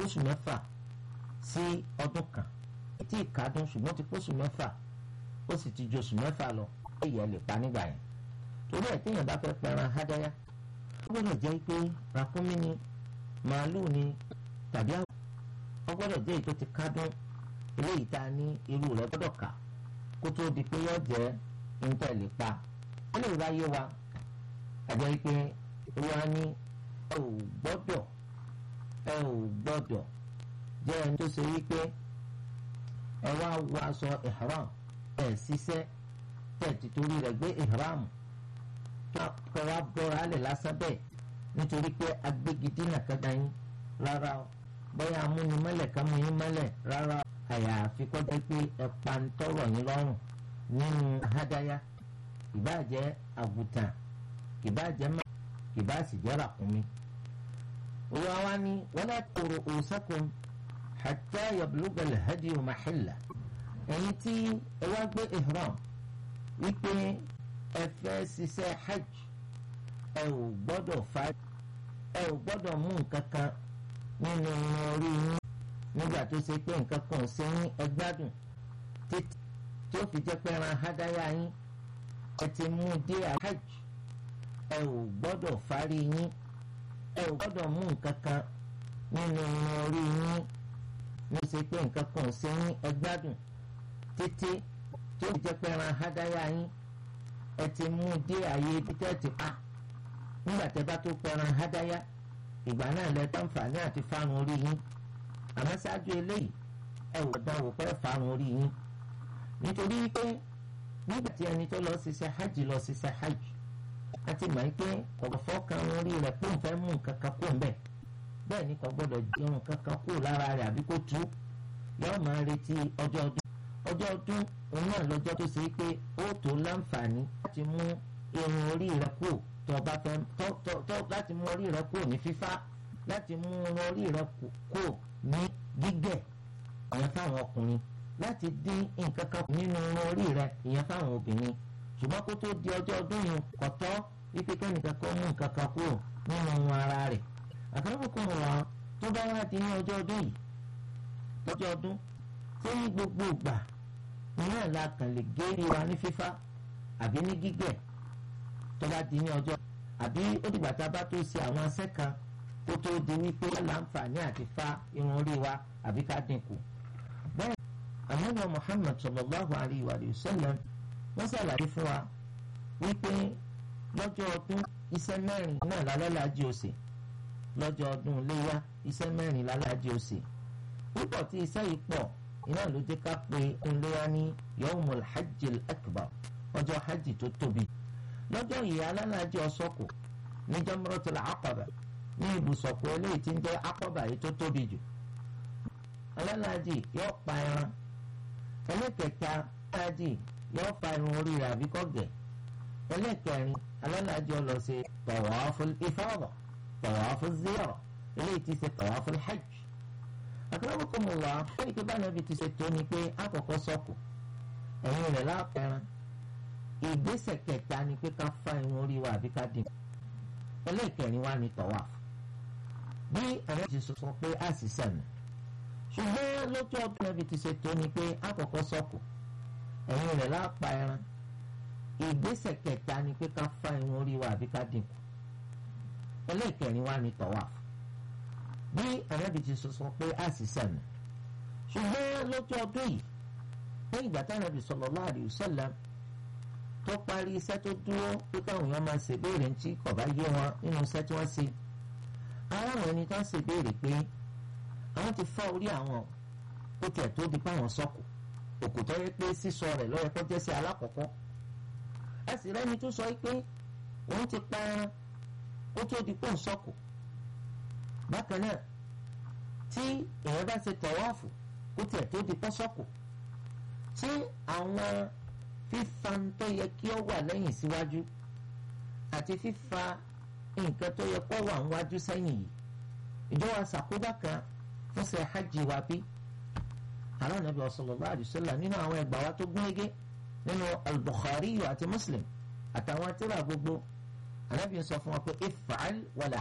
pósù mẹ́fà sí ọdún kan tí ìkádùn ṣùgbọ́n ti pósù mẹ́fà ó sì ti ju oṣù mẹ́fà lọ èyí ẹ lè pa nígbà yẹn torí ẹ̀ téèyàn bá fẹ́ pẹran hádáyà ó gbọ́dọ̀ jẹ́ pé ràkúnmí ni màálùú ni tàbí àwọn ó gbọ́dọ̀ jẹ́ èyí tó ti kádùn eléyìí tá a ní irú rẹ̀ gbọ́dọ̀ kà kó tó di pé yóò jẹ́ níta lè pa ó lè bá yé wa àjẹ́ pé olúwa ní ẹ ò gbọ́dọ̀ ẹ ò gbọ́dọ̀ jẹ́ ẹni tó ṣe wípé ẹ wá wọ aṣọ ihram ẹ ṣiṣẹ́ tẹ̀ títorí rẹ̀ gbé ihram kọ́ wá bọ́ra alẹ̀ lásán bẹ́ẹ̀ nítorí pé agbégidínà kẹta yín rárá o bóyá amúnimọ́lẹ̀ ká mú yín mọ́lẹ̀ rárá o àyàfi kọjá pé ẹ̀pà ń tọrọ yín lọ́rùn nínú hádáyà ìbáàjẹ́ àgùtàn ìbáàjẹ́ mọ́ ìbáàsì jẹ́ ràkúnmí. olúwa wa ní wala ru'usakum hatta yablugha al-hadyu mahillah ẹ̀yin tí ẹ wá gbé ihram wípé ẹ fẹ́ ṣiṣẹ́ hajj ẹ ò gbọ́dọ̀ fa ẹ ò gbọ́dọ̀ mú nǹkan kan nínú orí yín nígbà tó ṣe pé nǹkan kan ò ṣe yín ẹ gbádùn títí tí ó fi jẹ́ pé ẹran hádáyà yín ẹ ti mú dé hajj ẹ ò gbọ́dọ̀ fárí yín ẹ ò gbọ́dọ̀ mú nǹkan kan nínú orí yín ní ṣe pé nǹkan kan ò ṣe yín ẹ gbádùn títí tí ó fi jẹ́ pé ẹran hádáyà yín ẹ ti mú dé àyè ibi tẹ́ ti pa nígbà tẹ́ bá tó pẹran hádáyà ìgbà náà lẹ tánfààní àti fárun orí yín àmọ́ ṣáájú eléyìí ẹ wò dánwò pé fárun orí yín nítorí pé nígbà tí ẹni tó lọ ṣiṣẹ́ hajj lọ ṣiṣẹ́ hajj àti mọ̀ pé kò fọ́kàn orí rẹ̀ pé òun fẹ́ mú nǹkan kan kó mbẹ́ bẹ́ẹ̀ ni kò gbọ́dọ̀ jẹun kankan kó lára rẹ̀ àbí kó tú yóò máa retí ọjọ́ ọdún ọjọ́ ọdún òun náà lọ́jọ́ tó ṣe pé ó tó láǹfààní láti mú irun orí rẹ̀ kó tó bá fẹ́ tó láti mú orí rẹ̀ kó ní fífá láti mú irun orí rẹ̀ kó ní gígẹ̀ ìyẹn fáwọn ọkùnrin láti dín nǹkan kan nínú irun orí rẹ̀ ìyẹn fáwọn obìnrin ṣùgbọ́n kó tó di ọjọ́ ọdún yìí kò tọ́ wípé kẹ́nìkan kan mú nǹkan kan kúrò nínú irun ara rẹ̀ àkàràbùkún wọn tó bá wá di ní ọjọ́ ọdún yìí lọ́jọ́ ọdún tó ní gbogbo ìgbà náà la kàn lè gé ìwà ní fífá àbí ní gígẹ̀ tó bá di ní ọjọ́ àbí ó dìgbà tá a bá tó ṣe àwọn asẹ́ kan kó tó di wípé láǹfààní àti fa irun orí wa àbí ká dínkù. bẹ́ẹ̀ àmọ́nà Muhammad sallallahu alayhi wa sallam wọ́n ṣàlàyé fún wa wípé lọ́jọ́ ọdún iṣẹ́ mẹ́rin náà lálẹ́láàjì òsè lọ́jọ́ ọdún léyà iṣẹ́ mẹ́rin lálẹ́láàjì òsè púpọ̀ tí iṣẹ́ yìí pọ̀ iná ló jẹ́ ká pé ńlẹ́yà ní yawmul hajjil akbar ọjọ́ hajj tó tóbi lọ́jọ́ yìí alálàájì ọ̀sọ́kù ní jamratul aqaba ní ibùsọ̀kù eléyìí tí ń jẹ́ aqaba yìí tó tóbi jù alálàájì yóò pa ẹran ẹlẹ́kẹta alálàájì yóò fa irun orí rẹ̀ àbí kọ́gẹ̀ ẹlẹ́kẹrin alálàájì ó lọ ṣe tawaful ifada tawaful ziyara eléyìí tí ṣe tawaful hajj akramakumullah fún ìpè bá nàbì ti ṣe tó ni pé àkọ́kọ́ sọ̀kù ẹ̀yìn rẹ̀ lápẹ̀rán ìgbésẹ̀ kẹta ni pé ká fa irun orí wa àbí ká dín ẹlẹ́ẹ̀kẹrin wa ni tawaf bí àwọn ti sọ pé a sì sẹ̀nù ṣùgbọ́n lójú ọdún nàbì ti ṣe tó ni pé àkọ́kọ́ sọ̀kù ẹ̀yìn rẹ̀ lápẹ̀rán ìgbésẹ̀ kẹta ni pé ká fa irun orí wa àbí ká dín ẹlẹ́ẹ̀kẹrin wa ni tawaf bí ànábì ti sọ pé a sì sànà ṣùgbọ́n lọ́jọ́ ọdún yìí lẹ́yìn ìgbà táwọn ànábì sallallahu alaihi wasallam tó parí iṣẹ́ tó dúró pé káwọn èèyàn máa ṣèbéèrè tí kò bá yé wọn nínú iṣẹ́ tí wọ́n ṣe aráwọn ẹni tó ń ṣèbéèrè pé àwọn ti fọ́ orí àwọn ó tiẹ̀ tó di páwọn sọ́kù òkú tó yẹ pé sísọ rẹ̀ lọ́yẹ kó jẹ́ sí alákọ̀ọ́kọ́ a sì rẹ́ni tó sọ pé òun ti pa ẹran ó tó di pọ̀ sọ́kù bákan náà tí èèyàn bá ṣe tọ̀wáàfù kó tiẹ̀ tó di pọ́sọ́kù tí àwọn fífa tó yẹ kí ó wà lẹ́yìn síwájú àti fífa nǹkan tó yẹ kó wà níwájú sẹ́yìn yìí ìjọba ṣàkóbá kan fún ṣe hajj wa bí àwọn Ànábì sallallahu alaihi wasallam nínú àwọn ẹgbàá wa tó gúnrégé nínú al-Bukhari àti Muslim àtàwọn tírà gbogbo Ànábì sọ fún wa pé if'al wala